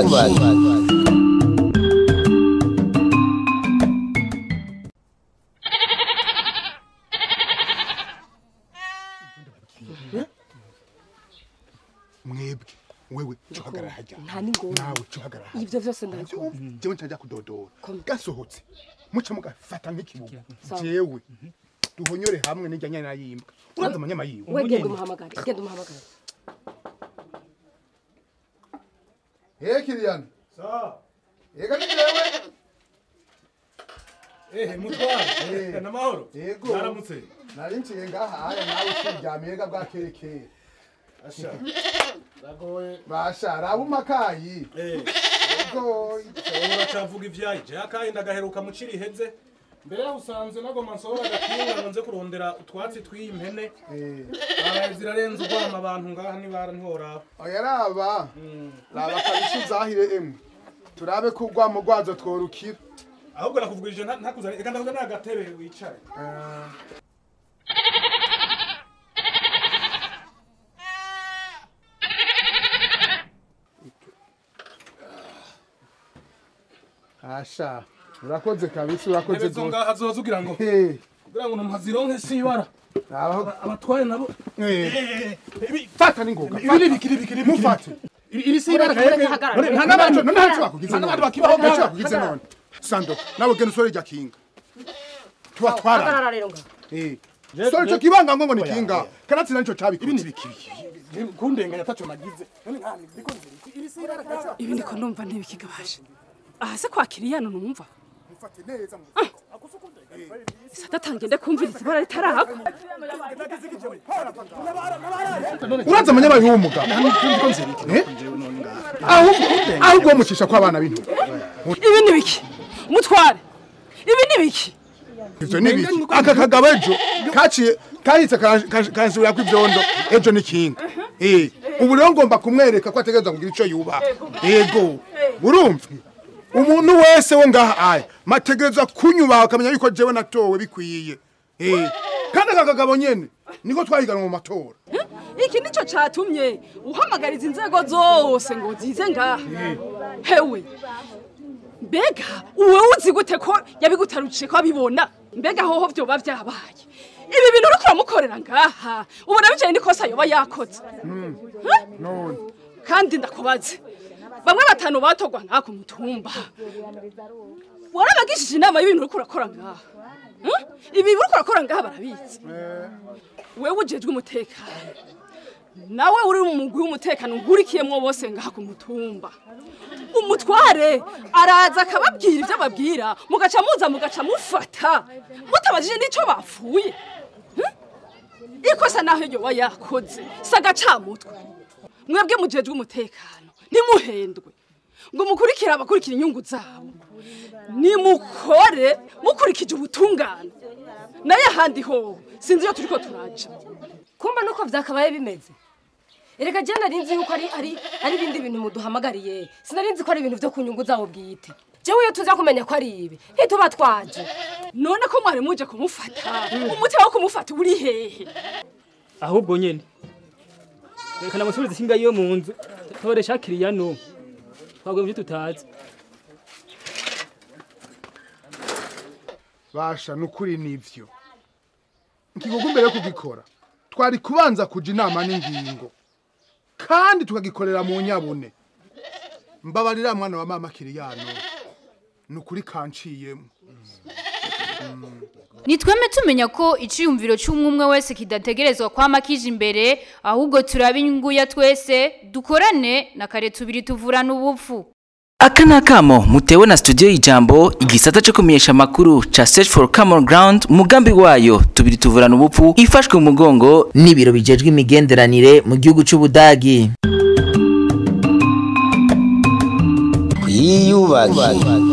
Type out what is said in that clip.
icyubakiye mwebwe wewe cuhagarara hajya nta n'ingorane nawe cuhagarara hajya ibyo byose ndabikora jewe ntajya kudodora Kom. gasohotse muce mugafata nk'ikibuga Sawa. jewe duhonyore hamwe n'ijya nyana yimbwa uraza amanyama yiwe we genda umuhamagare genda umuhamagare Eh Kilian. Sawa. Ega ni wewe. ehe mutware Eh. namahoro Yego. mwaramutse Nari nciye ngaha haya nawe ukiryamiye ga bwa keke. asha ragoye Basha rabu makayi. eh Ego. uracavuga ivyayi je akaye ndagaheruka mu ciri iheze mbere yaho usanze nagoma nsohora agakinga ngo nze kurondera utwatsi tw'impene Eh. abaye zirarenze urwama abantu ngaha nibara ntiworaba Oya raba. Raba kabisha uzahire emwe. Turabe ko urwamo rwazo tworukira. ahubwo nakuvugirije nta- ntakuzane eka ndakuza n'agatebe wicare Eh. Asha, urakoze kabisa urakoze ntebe zo gose. ngaha zoza ugira ngo Eh, kugira ngo ntumpazironke sibara abaho abatware nabo eh. Fata ningoga. ibi ni bikiri bikiri Mufate. iri sibara Mureke hagarara, none nta mureke n'abantu none ntacyo bakugize nta none. n'abantu bakibaho ntacyo ngaha bakugize none sando nawe genda usore rya kinga tubatwara hagarara rero ngaho eh Je- sore je- cyo kibanga ngo ngo ni kinga kanatsi naco ibi ni cabikoze bikiri kundenganya ataco nagize none nta ndiko nzira iri sibara kaca ibi ndiko numva ntibikigabasha aha se kwakira iyano numva mufate neza mu sadatange ndakumviriza ibara ritarahako uraza amanyama y'umuga Eh? ahubwo ahubwo mucisha kwa abana bintu ibi ni biki umutware ibi ni biki ivyo ni biki aka kagabo ejo kaciye kahitse kansubira kw'ivyondo ejo ni kinga eh ubu rero ngomba kumwereka ko ategereza kugira ico yubaha yego urumva umuntu wese wo ngaha aya mategereza kunyubaha akamenya yuko jewe natowe bikwiye eh kandi aka kagabo nyene niko twahiganwa mu matora iki nico catumye uhamagariza inzego zose ngo zize ngaha hewe mbega uwe uzi gute ko yabigutarukije ko abibona mbega hoho vyoba vyabaye ibi bintu uriko uramukorera ngaha ubona bicaye n'ikosa yoba yakoze none kandi ndakubaze bamwe batanu batogwa ngaha ku mutumba warabagishije inama y'ibintu uriko urakora ngaha Hmm? ibi uriko urakora ngaha barabizi wewe ujejwe umutekano nawe uri mu mugwi w'umutekano ngurikiyemwo bose ngaha ku mutumba umutware araza akababwira ibyo ababwira mugaca muza mugaca mufata mutabajije n'ico bapfuye Hmm? ikosa naho yoba yakoze si agacamutwe mwebwe mujejwe umutekano ntimuhendwe ngo mukurikire abakurikira inyungu zabo nimukore mukurikije ubutungane naye ahandi ho sinzi iyo turiko turaja kumba nuko vyakabaye bimeze erega je nari nzi yuko ari ari ari ibindi bintu muduhamagariye sinari nzi ko ari ibintu vyo ku nyungu zabo bwite jewe iyo tuza kumenya ko ari ibi ntituba twaje none ko mwari muje kumufata umutima wo kumufata uri hehe ahubwo nyene reka namusubize isinga yo mu nzu toresha kiriyano twaguye muvyo tutazi basha nukuri nivyo ikigogo mbere yo kugikora twari kubanza kuja inama n'ingingo kandi tukagikorera mu nyabune mbabarira mwana wa mama kiriyano nukuri kanciyemo nitweme tumenya ko iciyumviro cy'umwe wese kidategerezwa kwama kije imbere ahubwo turaba inyungu ya twese dukorane na kare tubiri tuvurana ubupfu aka ni akamo mutewe na studio y'ijambo igisata cyo kumenyesha amakuru ca search for common ground umugambi wayo tubiri tuvurana ubupfu ifashwe mu mugongo n'ibiro bijejwe imigenderanire mu gihugu c'ubudagi twiyubake